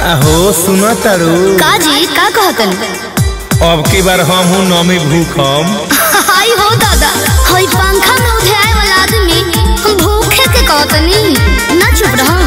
हो सुनो तारू का जी का कहतन अब की बार हम हूँ नमी भूखम हाय हो दादा हाय पंखा में उठाए वाला आदमी हम भूखे के कहतनी ना चुप रहा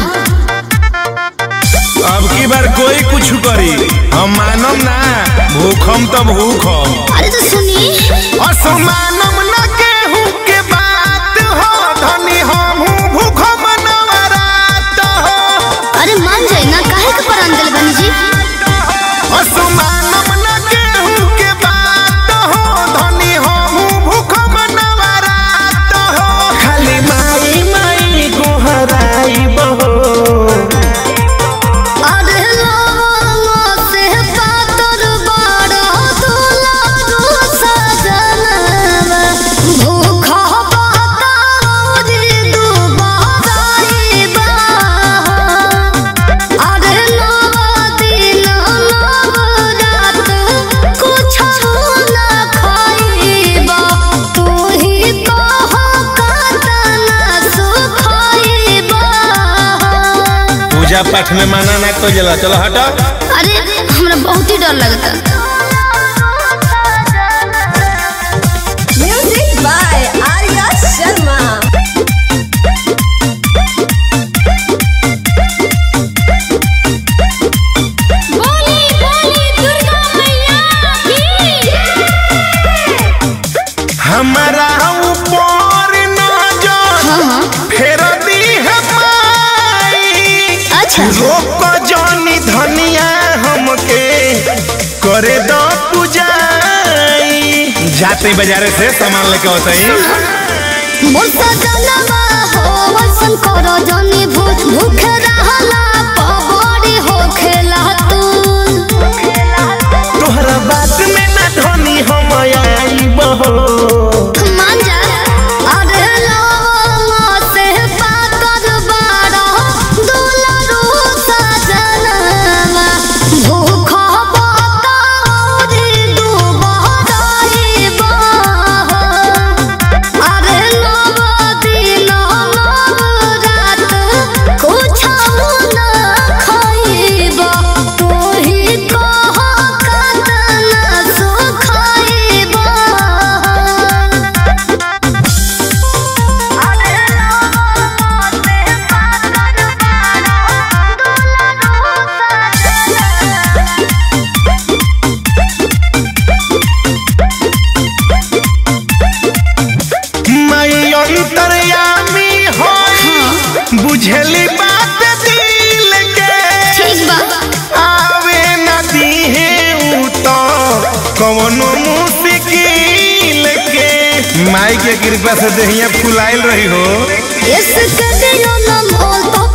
अब की बार कोई कुछ करी हम मानम ना भूखम तो भूखम अरे तो सुनी असमानम न केहू के बात हो धनी हम हूँ भूखम नवरात हो अरे मान जाए ना काहे के परान दिल बनी जी असमानम न केहू के बात हो धनी हम हूँ भूखम नवरात हो खाली माई माई गोहराई बहो अरे लाला से पातर बड़ा दुलारू सजनवा भूखा पातारी दुबाराई बा अरे नवा दिन नव रात कुछ ना खाइबा तू ही कह कतना सुखाइबा पूजा पाठ में माना ना तो जला चलो हटो अरे हमरा बहुत ही डर लगता Music by Arya Sharma. बोली बोली दुर्गा मैया की हमारा ऊपर नजर हाँ हाँ फेर दी है माई अच्छा रोक जानी धनिया हमके करे दो पूजाई जाते बाजारे से सामान लेके होते ही मोर सजनवा हो वसन करो जनी भूख भूख रहला पबड़ी हो खेला तू तोहरा बात में ना धनी हम आई बहो मान जा अरे लाला से पातर बड़ा दुलारू सजनवा भूख बतारी दुबहराई बा अरे नव दिन नव रात कुछ ना खाइबा तू ही कह कतना सुखाइबा मैं अंतर्यामी होई बुझली बात दिल के ठीक बा आवे नदी है ऊ तो कवनो मुश्किल के माई के कृपा से देहिया फुलाइल रही हो इसके दियो न मोल तो